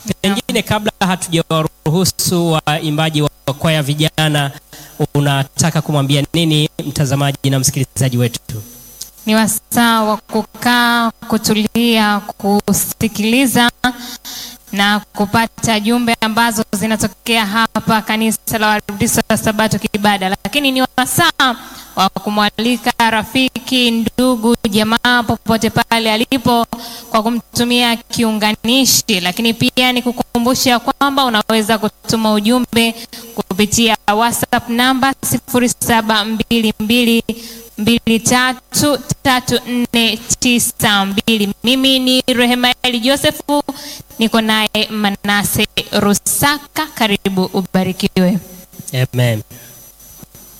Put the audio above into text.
Pengine kabla hatujawaruhusu waimbaji wa kwaya vijana, unataka kumwambia nini mtazamaji na msikilizaji wetu? Ni wasaa wa kukaa, kutulia, kusikiliza na kupata jumbe ambazo zinatokea hapa kanisa la Waadventista wa Sabato Kibada, lakini ni wasaa wa kumwalika rafiki, ndugu, jamaa popote pale alipo kwa kumtumia kiunganishi, lakini pia ni kukumbusha kwamba unaweza kutuma ujumbe kupitia WhatsApp namba 0722 mbili tatu tatu nne tisa mbili. Mimi ni Rehemaeli Josefu, niko naye Manase Rusaka. Karibu ubarikiwe. Amen.